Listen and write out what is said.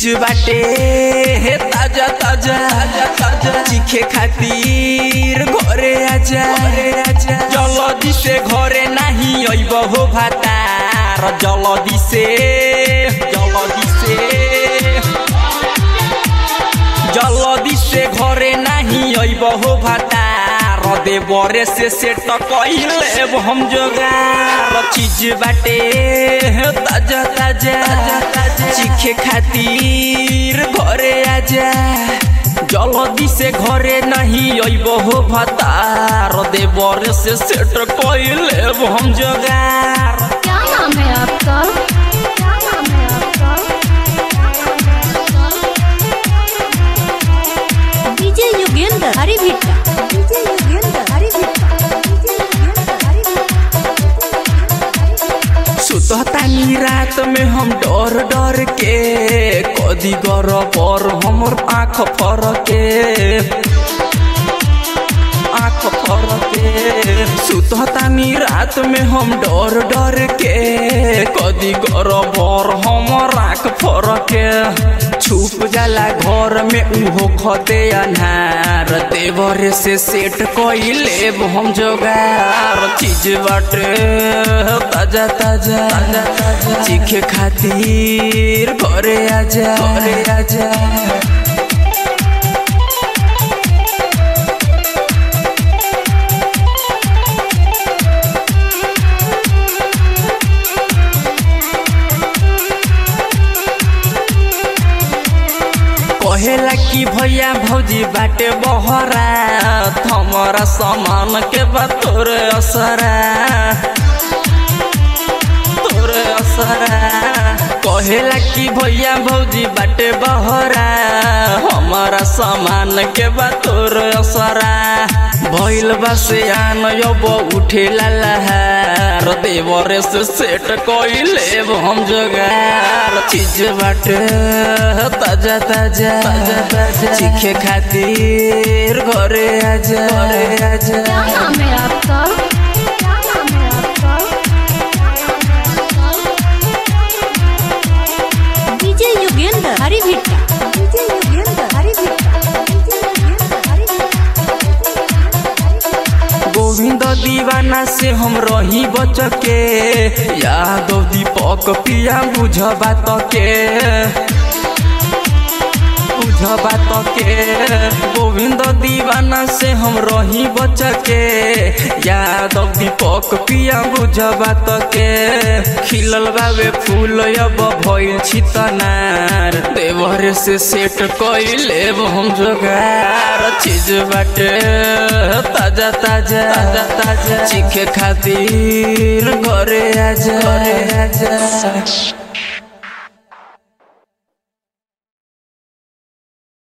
चीज बाटे हे ताजा ताजा ताजा चीखे खातिर घरे आजा आजा जल्दी से घरे नहीं अइब हो भातार जल्दी से जल्दी से जल्दी से घरे नहीं अइब हो भातार देवरे से सेट कइले हम जोगार चीज बाटे हे ताजा ताजा चीखे खातिर घरे आजा जल्दी से घरे नहीं अइब हो भातार देवरे से सेट कइले हम जोगार क्या नाम है आपका क्या नाम है आपका DJ Yogendra Hari Bhitta DJ Yogendra Hari Bhitta DJ Yogendra Hari Bhitta सुततानी रात में हम डर डर के कदी गर पर हमर आँख फरके आँख फरके सुततानी रात में हम डर डर के कदी गर पर हमर आँख फरके छुप जाला घर में उहो खते अन्हार देवरे से सेट कइले हम जोगार चीज बाटे ताजा ताजा चीखे खातिर घरे आजा घरे आजा कहेला कि भैया भौजी बाटे बहरा हमारा सामान के बा तोरे असरा तोरे असरा कहेला कि भैया भौजी बाटे बहरा हमारा सामान के बा तोरे असरा भइल बा से आन अब उठे लहार देवरे से सेट कइले हम जोगार चीज बाटे ताजा ताजा ताजा चीखे खातिर घरे आजा घरे आजा क्या नाम है आपका क्या नाम है आपका DJ Yogendra Hari Bhitta DJ Yogendra Hari Bhitta DJ Yogendra Hari Bhitta Govind दीवाना से हम रही बचके यादव दीपक पिया बुझ बात के बुझ बात के गोविंद दीवाना से हम रही बचके यादव दीपक पिया बुझ बात के खिलल बाबे फूल अब भइल छितनार देवर से सेट कइले हम जोगार चीज बाटे ताजा ताजा ताजा ताजा चीखे खातिर घरे आजा घरे आजा